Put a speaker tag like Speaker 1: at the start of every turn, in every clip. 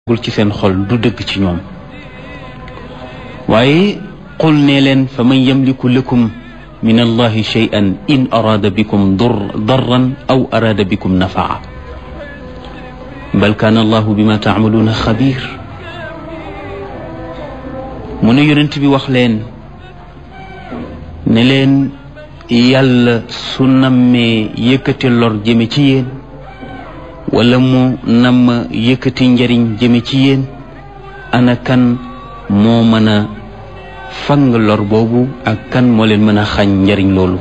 Speaker 1: gul ci seen xol du dëgg ci ñoom waaye qul ne leen fa man yamliku lakum min allahi shay'an in araada bikum darran aw araada bikum nafaa bal kaana allahu bima taamaluuna xabir mu ne yonent bi wax leen ne leen yàlla su nammee yëkkati lor jëme ci yéen wala mu namm yëkkati njariñ jëme ci yéen ana kan moo mën a fang lor boobu ak kan moo leen mën a xañ njariñ loolu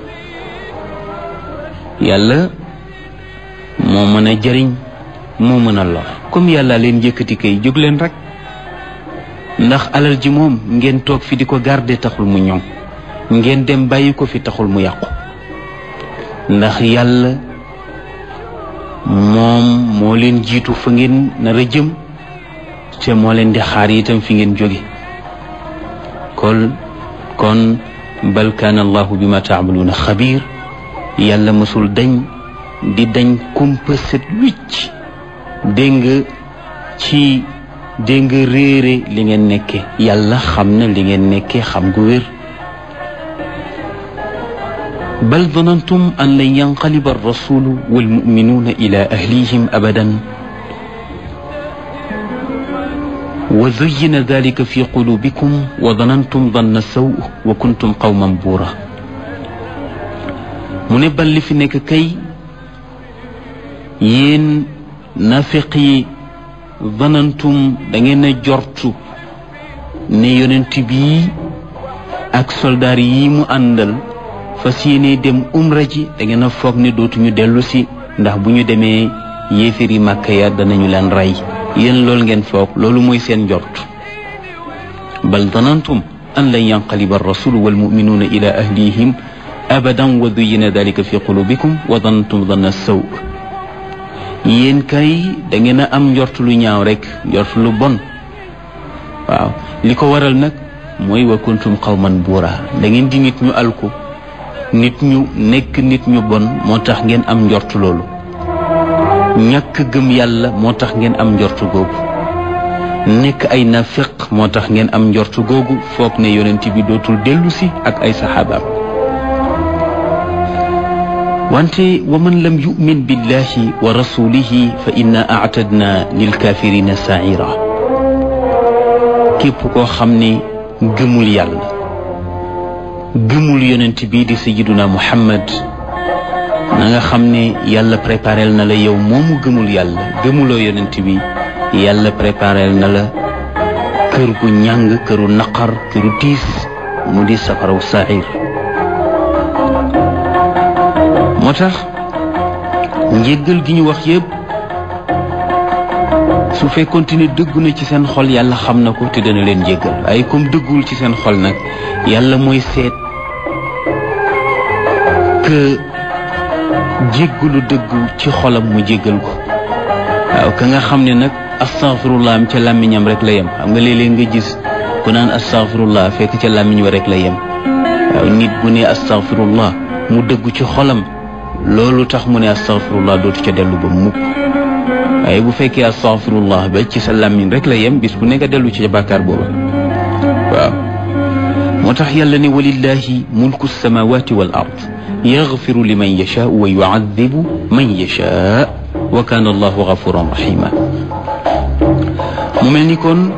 Speaker 1: yàlla moo mën a jariñ moo mën a lor comme yàlla leen yëkkati kay jóg leen rek ndax alal ji moom ngeen toog fi di ko garder taxul mu ñoŋ ngeen dem bàyyi ko fi taxul mu yàqu ndax yàlla moom moo leen jiitu fa ngeen nar a jëm te moo leen di xaar itam fi ngeen jóge kon kon bal kaana allahu bima taamaluuna xabiir yàlla mësul dañ di dañ kumpa set wicc dégg nga ci dégg nga réere li ngeen nekke yàlla xam na li ngeen nekke xam gu wér bal danantum an lan yanqaliba arrasulu walmuminuuna ila ahlihim abadan wa zuyina dalika fi qulubikum wa danantum danna saw wa kuntum qawman buura mu ne bal li fi nekk kay yéen nafiq yi danantum da ngeen a jortu ne yonent bii ak soldaar yi mu àndal fas yéene dem umra ji da ngeen a foog ne dootuñu dellu si ndax bu ñu demee yéeféri màkka ya danañu leen rey yéen loolu ngeen foog loolu mooy seen njort bal danantum an lan yanqaliba arrasulu walmuminuuna ila ahlihim abadan wa duyina dalika fi qulubikum wa danantum danna saw yéen kay da ngeen a am njort lu ñaaw rek njort lu bon waaw li ko waral nag mooy wa kuntum qawman buura da ngeen di nit ñu alku nit ñu nekk nit ñu bon moo tax ngeen am njort loolu ñàkk gëm yàlla moo tax ngeen am njort googu nekk ay nafiq moo tax ngeen am njort googu foog ne yonent bi dootul dellu si ak ay saxaabaam wante wa man lam yumin billahi wa rasulihi fa inna aatadna lilkafirina saira képp koo xam ne gëmul yàlla gëmul yonent bii di sayiduna muhammad na nga xam ne yàlla préparel na la yow moomu gëmul yàlla gëmuloo yonent bi yàlla préparel na la kër gu ñàng këru naqar këru tiis mu di safaraw sair moo tax njéggal gi ñu wax yépp su fekkoonte ne dëggu na ci seen xol yàlla xam na ko te dana leen jéggal waaye comme dëggul ci seen xol nag yàlla mooy seet que jéggalu dëggu ci xolam mu jéggal ko waaw ka nga xam ne nag astaghfirullah am ca làmmiñam rek la yem xam nga léeg-léeg nga gis ku naan astaghfirullah fekk ca làmmiñ wa rek la yem waaw nit bu ne astaghfirullah mu dëggu ci xolam loolu tax mu ne astaghfirullah dootu ca dellu ba mukk waaye bu fekkee astaghfirullah ba ci sa làmmiñ rek la yem bis bu nekk a dellu ci bàkkaar booba waaw moo tax yàlla ne walillahi mulku samawati wal ard yaxfiru liman yashaa wa yuadibu man yashaa wa kaana allahu gafuran rahima mu mel ni kon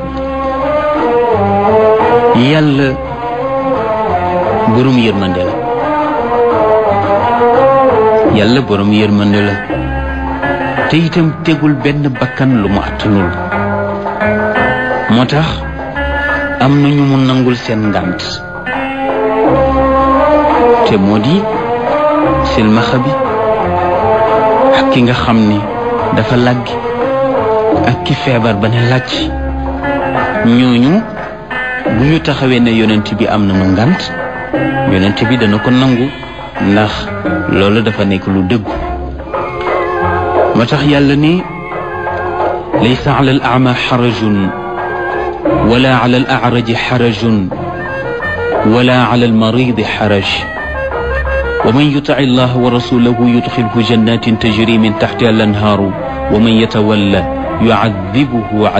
Speaker 1: yàlla borom yërmande la yàlla borom yërmande la te itam tegul benn bakkan lu mu attanul moo tax am na ñu mu nangul seen ngànt te moo di silmaxa bi ak ki nga xam ni dafa làggi ak ki feebar ba ne làcc ñooñu bu ñu taxawee ne yonent bi am na nu ngànt yonent bi dana ko nangu ndax loolu dafa nekk lu dëggu moo tax yàlla ni laysa ala al ama xarajun wala ala al acraji xarajun wala ala al maridi xaraj wa man yutic allah wa rasulahu yudxilhu jannatin tajri min taxtiha al anhaaru wa man yatawalla yucadibuhu